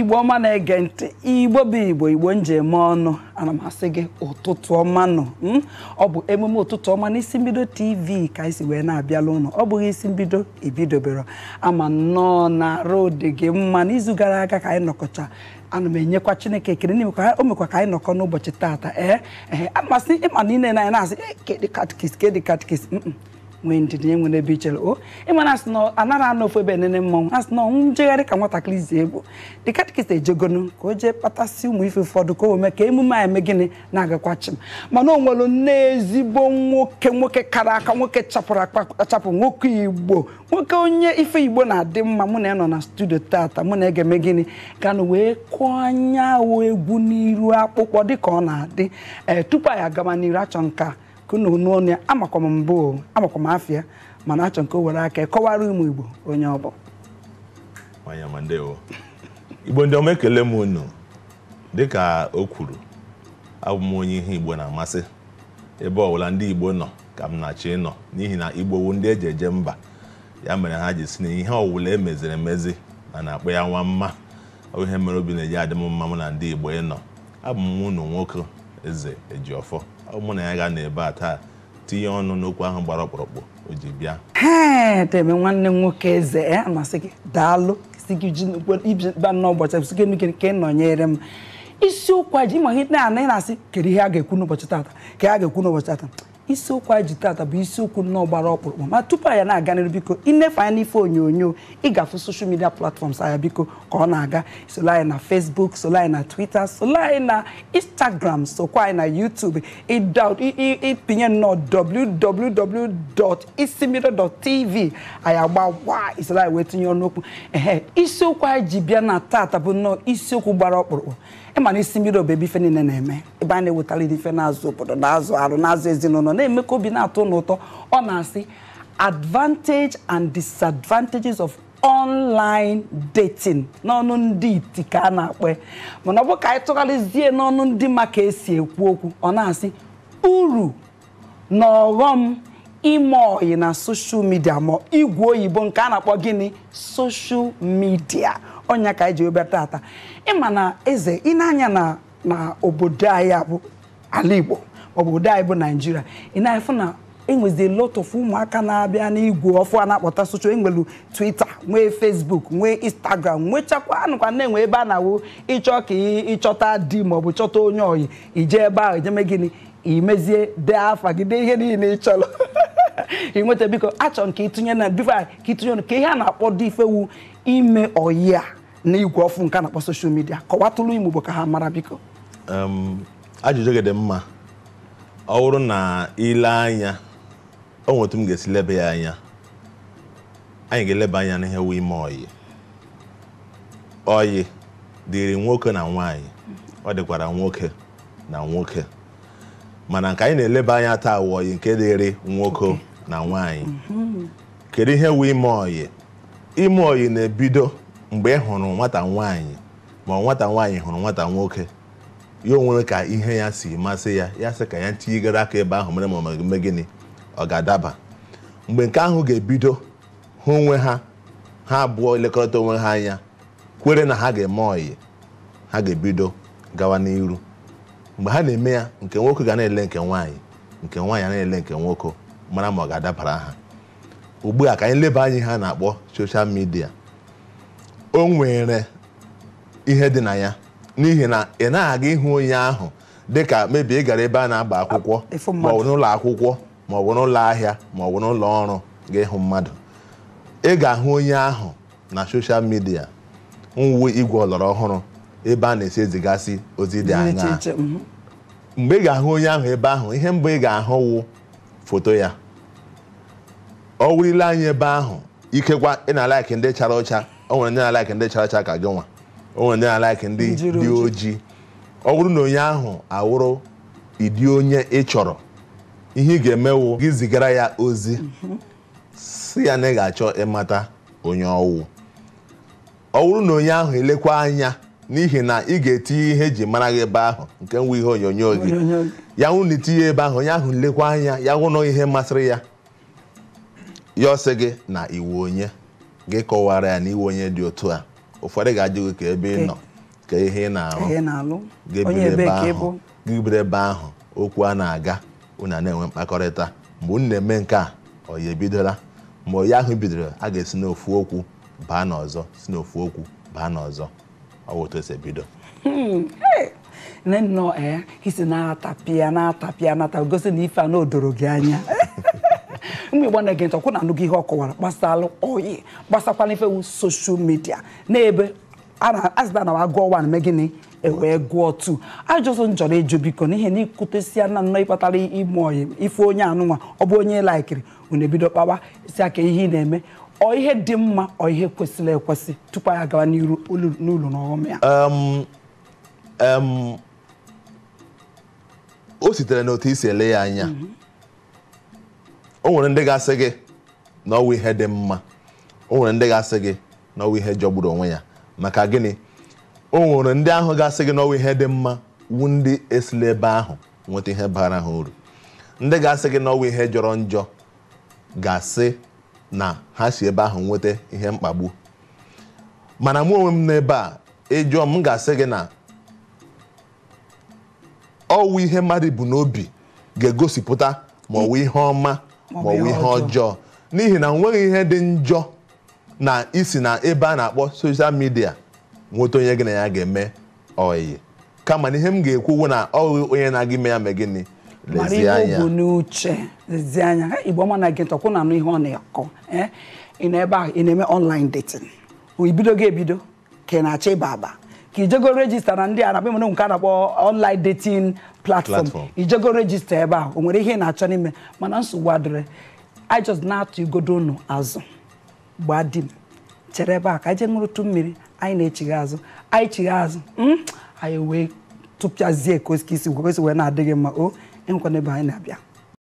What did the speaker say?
igbo ọma na-ege ntị igbo bụ igbo igbo njem ọnụ ana m asị gị ụtụtụ ọma nọ mm? ọ bụ emume ụtụtụ ọma n'isi mbido tv ka anyị si wee na-abịala ụlọ ọ bụghị isi mbido ebidobere ama nnọọ na arụ dị gị mma n'izu gara aga ka anyị nọkọcha ana m enyekwa chineke ekele n'ime ka o mekwa ka anyị nọkọ n'ụbọchị taata ee ee amasị ịma na ine na anyị na-asị "Eh, kedị katkis kedị katkis mm nwee ndidi nye nwere ebe ichere o ịmana asị na anaghị anọ ofu ebe enene mmọnwụ asị na ọnwụ njegharị ka nwatakịrị zi egwu dị katikịta ejegonu ka o jee kpatasị ụmụ ife ụfọdụ ka o mee ka emume a eme gịnị na-agakwa chim mana o nwere nne ezigbo nwoke nwoke kara aka nwoke chapụrụ akpachapụ nwoke igbo nwoke onye ife igbo na-adị mma mụ na ya nọ na studio tata mụ na ege gịnị ganụ wee kụọ anyanwụ egwu n'iru akpụkpọ dịka ọ na-adị ee tupu anyị agaba n'iru achọ nka ka unu nụ ọnụ ya amakwa m mbụ o, amakwa m afịa mana achọ nke o were aka ya kọwara ụmụ igbo onye ọ bụ nwanyị ọma ndewo igbo ndị ọma ekele m unu dịka o kwuru abụ m onye ihe igbo na-amasị ebe ọbụla ndị igbo nọ ka m na-achọ ịnọ n'ihi na igbo wu ndị eji eje mba ya mere ha ji si na ihe ọwụla emeziri emezi na na-akpọ ya nwa mma ọ bụ ihe mere obi na-eji adị m mma mụ na ndị igbo ịnọ abụ m unu nwoke eze ejiọfọ ọ bụ mụ na ya ga n'ebe a taa tinye ọnụ n'okwu ahụ gbara ọkpụrụkpụ o ji bịa hee deme nwanne m nwoke eze e amasị gị daalụ si gị ji ba n'ụbọchị si gị nugị ka ị nọnyere m isiokwu a ji ịma ihe na ị na-asị kedu ihe a ga-ekwu n'ụbọchị tata ka a ga-ekwu n'ụbọchị tata isiokwu a ji tata bụ isiokwu nnọọ gbara ọkpụrụkpụ ma tupu anyị na-aga n'iru biko inefe anya n'ife onyonyo ị ga-afụ soshal midia platfọms anya biko ka ọ na-aga solo anyị na facebook solo anyị na twitter solo anyị na instagram sokwa anyị na youtube ịda- ị- ị- ịpinye nnọọ www.isimbido.tv anyị agba wa isoro anyị wee tinye ọnụ okwu ehe isiokwu anyị ji bịa na tata bụ nnọọ isiokwu gbara ọkpụrụkpụ ịma na isi mbido bụ ebe ife niile na-eme ebe a na-ewetara ife na-azụ obodo na-azụ arụ na-azụ ezinụlọ na-eme ka obi na-atọ ụnụ ụtọ ọ na-asị advantage and disadvantages of online dating n'ọnụ ndị iti ka a na-akpọ ya. mana ọ bụ ka anyị tụgharịzie n'ọnụ ndị ma ka esi ekwu okwu ọ na-asị uru na ọghọm ime ọyị na soshal midia ma igwe oyibo nke a na-akpọ gịnị soshal midia ọnya ka anyị ji webịa tata ịma na eze ị na-anya na na obodo anyị a bụ ala igbo maọbụ obodo anyị bụ naijiria ị na-efu na enwezi lot of ụmụaka na-abịa n'igwe ọfụ a na-akpọta soshal enwelu twitter nwee facebook nwee instagram nwechakwa anụkwa na-enwe ebe a na-awụ ịchọ ka ị- ịchọta di maọbụ chọta onye ọyị ije ebe ahụ ejeme gịnị imezie dee afa gị dee ihe niile ị chọrọ ị nweta biko achọrọ m ka ịtụnye na bifo ka ịtụnye ọnụ ka ihe a na-akpọ dị ifewu ime ọyị a na igwe ọfụ nke a na-akpọ soshal midia kọwatụrụ ime igbo ka ha mara biko Em, ajụjụ gị dị mma ọ bụrụ na ile anya o nwere otu m ga-esi leba ya anya anyị ga-eleba anya n'ihe wu ime ọyị ọyị dịrị nwoke na nwaanyị ọ dịkwara nwoke na nwoke mana nke anyị na-eleba anya taa wụ ọyị nke dịrị nwoke na nwaanyị kedu ihe wu ime ọyị ime ọyị na-ebido mgbe ị hụrụ nwata nwaanyị ma ọ nwata nwaanyị hụrụ nwata nwoke ya onwere ka ihe ya si masị ya ya sị ka ya tinyegara aka ebe ahụ mere ma ọ mee gịnị ọ ga-adaba mgbe nke ahụ ga-ebido hụ onwe ha ha abụọ elekọta onwe ha anya kwere na ha ga-eme ọyị ha ga-ebido gawa n'iru mgbe ha na-eme ya nke nwoke ga na-ele nke nwaanyị nke nwaanyị a na-ele nke nwoke mara ma ọ ga-adabara ha ugbu a ka anyị leba anya ihe a na-akpọ soshal midia o nwere ihe dị na ya n'ihi na ị na-aga ịhụ onye ahụ dịka mebi ị gara ebe a na-agba akwụkwọ ịfụ ma ọ mmadụ. bụ n'ụlọ akwụkwọ ma ọ bụ n'ụlọ ahịa ma ọ bụ n'ụlọ ọrụ ga-ịhụ mmadụ ị ga-ahụ onye ahụ na soshal midia nwuwe igwe ọlọrọ ọhụrụ ebe a na-esi ezigasị ozi dị Dị iche aṅaa iche mhm. mgbe ị ga-ahụ onye ahụ ebe ahụ ihe mbụ ị ga-ahụ wụ foto ya ọ wụrile anya ebe ahụ ikekwa ị na-alaiki ndị chara ọcha o nwere ndị na-alaiki ndị chara ọcha ka gị nwa o nwere ndị na-alaiki ndị Jiri dị oji. ojii ọ bụrụ na onye ahụ awụrụ ịdị onye ị chọrọ ihe ị ga-emewu gị zigara ya ozi si ya na ị ga-achọ ịmata onye ọwụ ọ bụrụ na onye ahụ elekwa anya n'ihi na ị ga-etinye ihe eji mara gị ebe ahụ nke nwe ihe onyonyo gị Onyonyo gị. ya hụ na itinye ebe ahụ onye ahụ lekwa anya ya hụ na ihe masịrị ya ya ọsị gị na iwu onye gị kọwara ya na iwu onye dị otu a ụfọdụ ga-ajụ gị ka ebe ị nọ ka ihe ị na-arụ ihe na-alụ ga-ebido onye ebe ebe ka ahụ ịbụ ga-ebido ebe ahụ okwu a na-aga unu a na-enwe mkpakọrịta mgbe unu na-eme nke a ọ ya ebidola ma onye ahụ bidoro a ga-esi n'ofu okwu baa n'ọzọ si n'ofu okwu baa n'ọzọ ọ bụ otu esi ebido nne nnọọ ee isi na-atapịa na-atapịa nata gosi na ife a na odoro gị anya mgbe igbo na-ege ntị ọkwụ na anụghị ihe ọ kọwara gbasara oyi gbasakwana ife wu soshal midia n'ebe a na- a sịta na wa gụọ wan mee gịnị ewee gụọ tu ajụsụ njọrọ eju biko n'ihe na ikwutesia na nnọọ ịkpatara ime oyi ife onye anụnwa ọ bụ onye laikiri unu ebido kpawa si aka ihe ị na-eme ọ ihe dị mma ọ ihe kwesịrị ekwesị tupu anyị agawa n'iru ulu- n'ụlọ na ọghọm ya Em, em, o sitere n'otu isi ele ya anya o nwere ndị ga-asị gị na ọwụ ihe dị mma o nwere ndị ga-asị gị na ọwụ ihe jọgburu onwe ya maka gịnị o nwere ndị ahụ ga-asị gị na ọwụ ihe dị mma wu ndị esila ebe ahụ nweta ihe bara ha uru ndị ga-asị gị na ọwụ ihe jọrọ njọ ga-asị na ha si ebe ahụ nweta ihe mkpagbu mana mụ onwe m n'ebe a ịjụọ m m ga-asị gị na ọwụ ihe mmadụ bụ n'obi ga-egosipụta ma ọwụ ihe ọma ma ọwụ ihe ọjọọ n'ihi na nweghị ihe dị njọ na isi na ebe a na-akpọ soshal midia nweta onye gị na ya ga-eme ọyị kama na ihe m ga-ekwuwu na ọwụ onye na-aga ime ya mee gịnị mara lezie ihe o anya bu n'uche lezie anya Ha, igbo ọma na gị ntọkwụ na anụ ihe ọ na-akọ eh? ị nọ ebe ahụ ị na-eme online dating o ibido gị ebido ka ị na-achọ ịba aba ka ijego rejista na ndị a na-akpọ nke a na-akpọ online dating platform Platform. ijego rejista ebe ahụ o nwere ihe ị na-achọ n'ime mana nsogbu adịrị I just na-atụ igodo unu azụ gbaa di m chere ebe a ka anyị jee ṅụrụtụ mmiri anyị na-echigha azụ anyị chigha azụ mm, anyị wee tụpịazie ka o si wee na-adịghị mma o enwekwana ebe anyị na-abịa